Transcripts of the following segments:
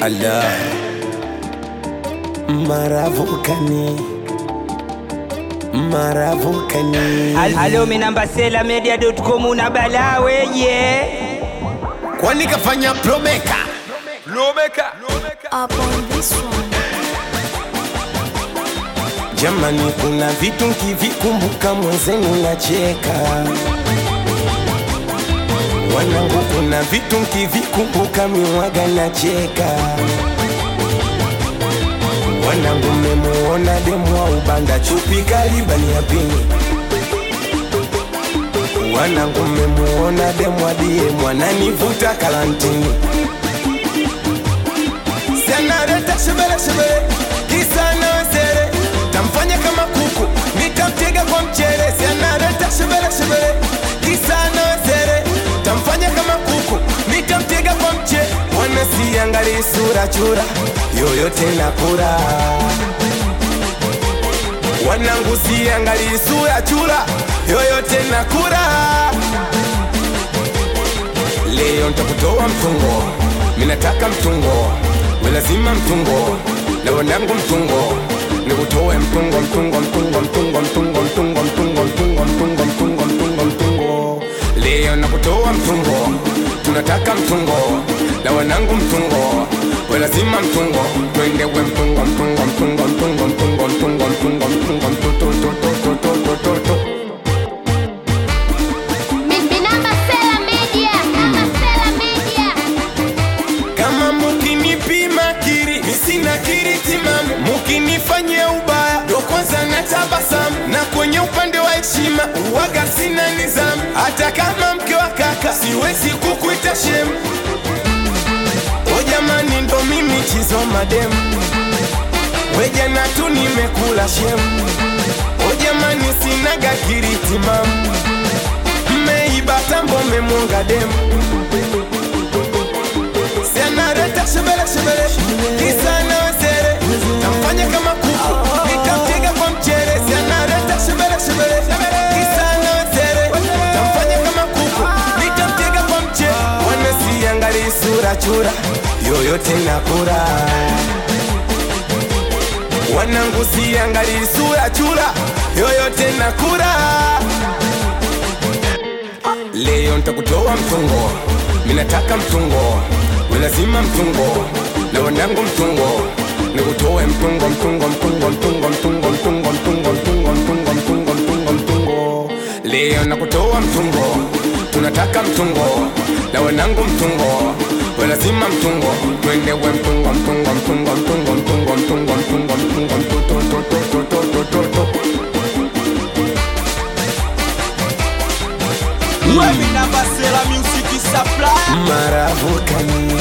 ala maravukani maravukani Halo, mi namba sela media.com una balaa weye. kwani kafanya promeka up on this one. jamani kuna vitu nkivikumbuka mwenzenu nacheka wanangu kuna vitu nkivikumbuka miwaga nacheka wanangu mmemuona demu wa ubanda chupi kalibani ya pini wanangu mmemuona demu adie mwananivuta kalantini sianareta shebele shebele kisa nawesere tamfanya kama kuku nitamtega kwa mchere sianareta shebele shebele kisa nawesere tamfanya kama kuku nitamtega kwa mchere wanasiangali sura chura yoyote nakura wanangu siangali sura chura yoyote nakura leo ntakutoa mtungo minataka mtungo we lazima mtungo na wanangu mtungo nikutoe mtungo mtungo mtungo mtungo mtungo mtungo mtungo mtungo mtungo mtungo mtungo mtungo leo nakutoa mtungo tunataka mtungo na wanangu mtungo we lazima mtungo twende we mtungo mtungo mtungo mtungo mtungo mtungo mtungo mtungo mtoto toto toto toto toto Mi namba Sela Media, namba Sela Media. kama mukinipima kiri misina kiri timamu mukinifanyia ubaya ndo kwanza na tabasamu na kwenye upande wa heshima uwaga sina nizamu hata kama mke wa kaka siwezi kukuita shemu o jamani ndo mimi chizo mademu wejana tu nimekula shemu o jamani sinaga kiri timamu mmeiba tambo memunga demu sianareta shebele shebele kisa nawesere tamfanya kama kuku nitamtega kwa mchere sianareta shebele shebele kisa nawesere tamfanya kama kuku nitamtega kwa mchere wanasiangali sura chura yoyote nakura wanangu siangali sura chura yoyote nakura leo ntakutoa mtungo minataka mtungo we lazima mtungo na wanangu mtungo nikutoe mtungo mtungo mtungo mtungo mtungo mtungo mtungo mtungo mtungo mtungo mtungo mtungo leo nakutoa mtungo tunataka mtungo na wanangu mtungo we lazima mtungo twende we mtungo mtungo mtungo mtungo mtungo mtungo mtungo mtungo mtoto toto toto toto We mi namba sela music supply. maravukani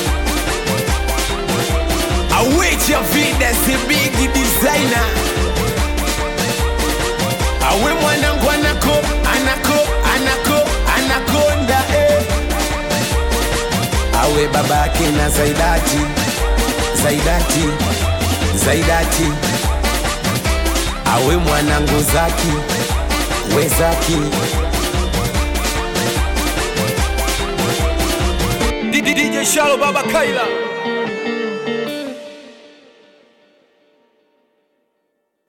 awecha vida si big designer awe mwanangu anako anako anako anakonda eh. awe babake na zaidati zaidati zaidati awe mwanangu zaki we zaki DJ Shalo Baba Kaila.